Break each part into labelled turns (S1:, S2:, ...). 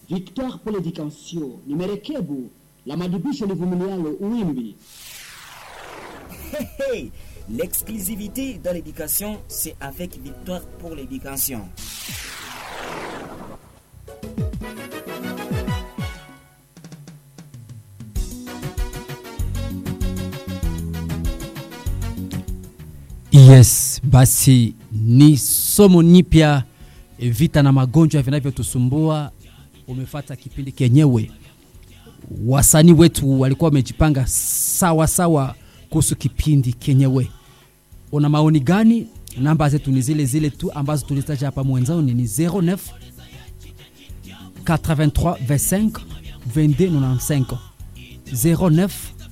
S1: Victoire pour l'éducation ni merekebu la madibisho livumilialo uwimbi.
S2: Hey, hey, L'exclusivité dans l'éducation, c'est avec Victoire pour l'éducation.
S3: Yes, basi ni somo nipya vita na magonjwa vinavyotusumbua. Umefata kipindi kenyewe, wasanii wetu walikuwa wamejipanga sawa sawa kuhusu kipindi kenyewe. Una maoni gani? Namba zetu ni zile zile tu ambazo tulitaja hapa mwanzoni, ni 09 83 25 22 95 09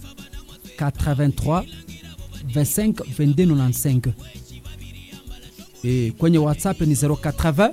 S3: 83 25 22 95 e, kwenye whatsapp ni 080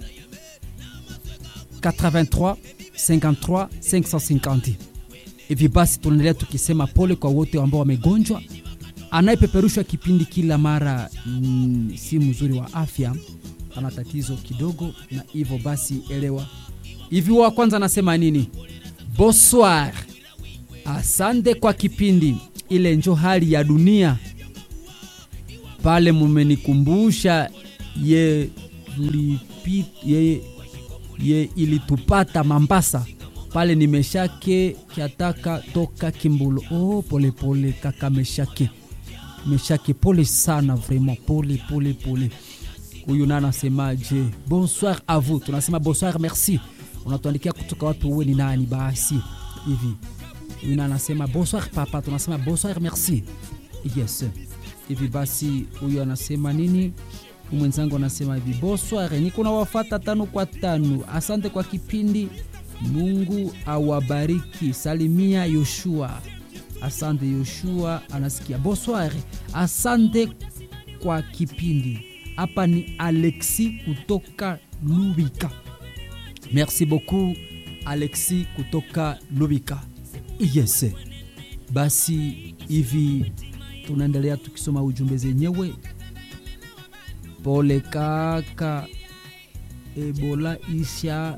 S3: 83 53 550 hivi basi tunaendelea tukisema pole kwa wote ambao wamegonjwa anayepeperushwa kipindi kila mara mm, si mzuri wa afya ana tatizo kidogo na hivyo basi elewa hivi wa kwanza anasema nini bonsoir asante kwa kipindi ile njo hali ya dunia pale mumenikumbusha ye, lipi, ye, ye ilitupata Mambasa pale nimeshake kiataka toka Kimbulu. Oh, pole pole kaka Meshake, Meshake, pole sana vraiment, pole pole pole. Huyu na anasemaje? Bonsoir à vous, tunasema bonsoir, merci. Unatuandikia kutoka wapi? Uwe ni nani basi hivi? Huyu na anasema bonsoir papa, tunasema bonsoir, merci. Yes hivi basi huyu anasema nini mwenzangu anasema hivi bonsoir niko na wafata tano kwa tano asante kwa kipindi mungu awabariki salimia yoshua asante yoshua anasikia bonsoir asante kwa kipindi hapa ni alexi kutoka lubika merci beaucoup alexi kutoka lubika yes basi hivi tunaendelea tukisoma ujumbe zenyewe. Pole kaka, Ebola isha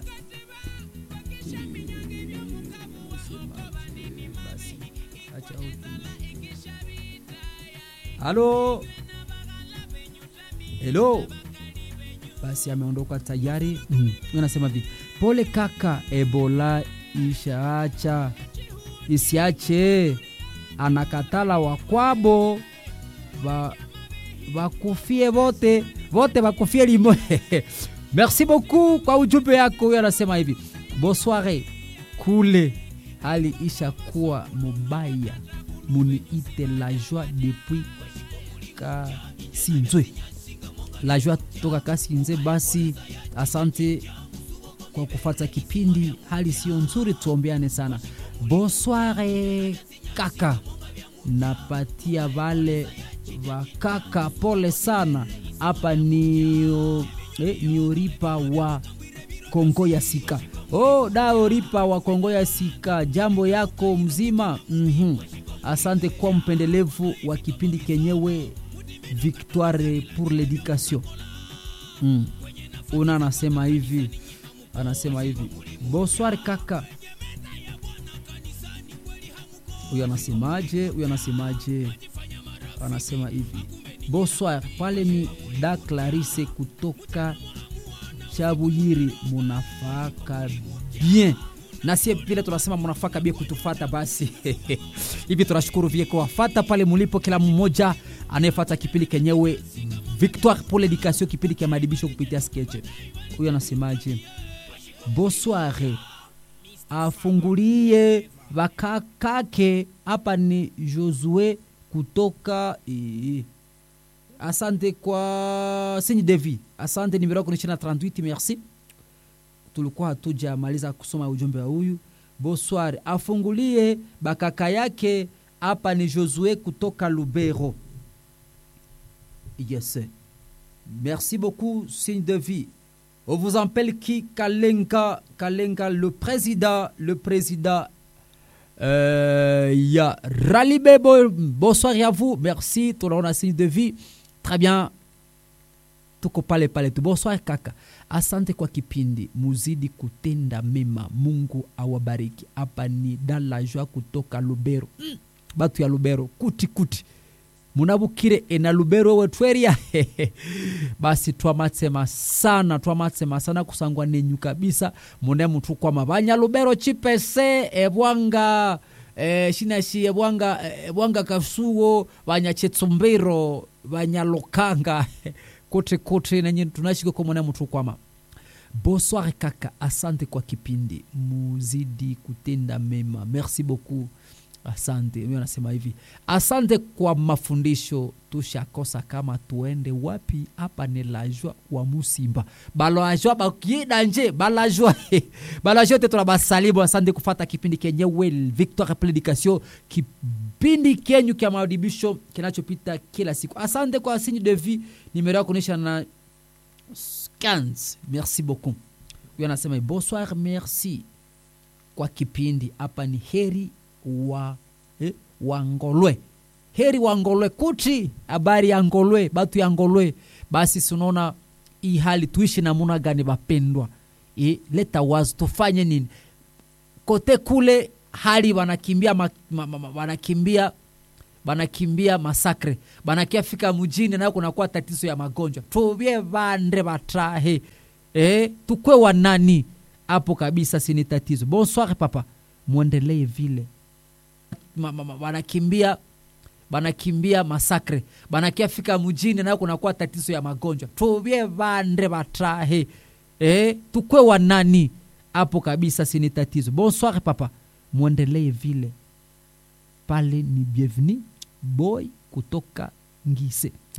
S3: halo helo, basi ameondoka tayari. Mm. Anasema hivi, pole kaka, Ebola ishaacha isiache anakatala wakwabo bakufie vote vote bakufie limo merci beaucoup kwa ujumbe yako huyo anasema hivi bonsoire kule hali ishakuwa mubaya muniite la joie depuis kasinzwe la joie toka kasinze basi asante kwa kufata kipindi hali sio nzuri tuombeane sana bonsoire kaka napatia vale vakaka pole sana hapa ni, eh, ni uripa wa kongo ya sika oh, da uripa wa kongo ya sika jambo yako mzima mm-hmm. asante kwa mpendelevu wa kipindi kenyewe victoire pour l'éducation mm. una anasema hivi anasema hivi bonsoir kaka huyu anasemaje huyu anasemaje anasema hivi bonsoir pale ni da clarise kutoka chabuyiri munafaka bien nasie vile tunasema munafaka bie kutufata basi hivi tunashukuru vie kuwafata pale mulipo kila mmoja anayefata kipindi kenyewe victoire pour l'éducation kipindi kya madibisho kupitia skeche huyu anasemaje bonsoir afungulie vakakake hapa ni josue kutoka ee. asante kwa signe devi asante nimero yako ni 38 merci tulikuwa hatujamaliza kusoma ujumbe wa huyu bonsoir afungulie bakaka yake hapa ni josue kutoka lubero yes merci beaucoup signe de vie on vous appelle qui kalenga kalenga le président le président euh, ya Ralibe, bo, bonsoir à vous. Merci, tout le monde a signe de vie. Très bien. Tuko pale pale tu. Bonsoir kaka. asante kwa kipindi muzidi kutenda mema mungu awabariki hapa ni dalajwa kutoka lubero mm, batu ya lubero kuti kuti munabukire ena lubero wetweria basi twamatsema sana twamatsema sana kusangwa nenyu kabisa mune mutu kwama banyalubero chipese ebwanga e, shinashi ebwanga ebwanga kasuo banyachetsumbiro banyalokanga kote kote nenye tunashika kwa mune mutu kwama bonsoir kaka asante kwa kipindi muzidi kutenda mema merci beaucoup asante mi anasema hivi asante kwa mafundisho tushakosa kama tuende wapi hapa ni lajwa wa musimba balajwa bakieda nje balajwa balajwa te tunabasalimu asante kufata kipindi kenyewe victoire predication kipindi kenyu kya maadibisho kinachopita kila siku asante kwa signe de vie nimero yako kuonyesha na 15 merci beaucoup huyo anasema bonsoir merci kwa kipindi hapa ni heri wa eh, wangolwe heri wangolwe kuti habari ya ngolwe batu ya ngolwe basi sunaona hii hali tuishi namuna gani bapendwa e, leta wazo tufanye nini kote kule hali wanakimbia ma, ma, ma, ma, wanakimbia banakimbia masakre banakiafika mjini nayo kunakuwa tatizo ya magonjwa tuvye vande vatrahe e, tukwe wanani hapo kabisa sini tatizo bonsoir papa mwendelee vile ma, ma, ma, banakimbia banakimbia masakre banakiafika mjini nayo kunakuwa tatizo ya magonjwa tuvye vande vatrahe e, tukwe wanani hapo kabisa sini tatizo bonsoir papa mwendelee vile pale ni bienvenu boy kutoka ngise